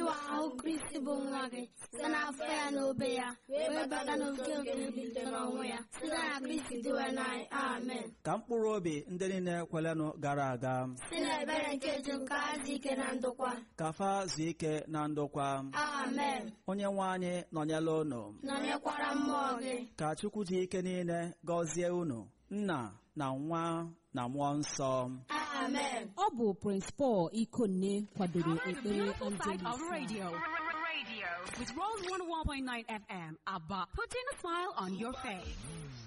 ịwa ahụ kristi bụ nwa gị site n'afọ ya na obe ya wee bata n'oke oke mbilite n'ọnwụ ya site na kristi dịwe n'anyị amen ka mkpụrụ obi ndị niile kwelenụ gara aga si n'ebere nke ju nke azụ ike na ndokwa ka fa zuo ike na ndokwa amen onye nwe anyị nọnyela unu nọnyekwara mmụọ gị ka chukwu ji ike niile gọzie unu nna na nwa na mmụọ nsọ amen ọ bụ Prince Paul Ikonne kwadoro ekpere Beautiful side of Angelus radio. Radio with Rose 101.9 FM. ABBA. Putting a smile on your face.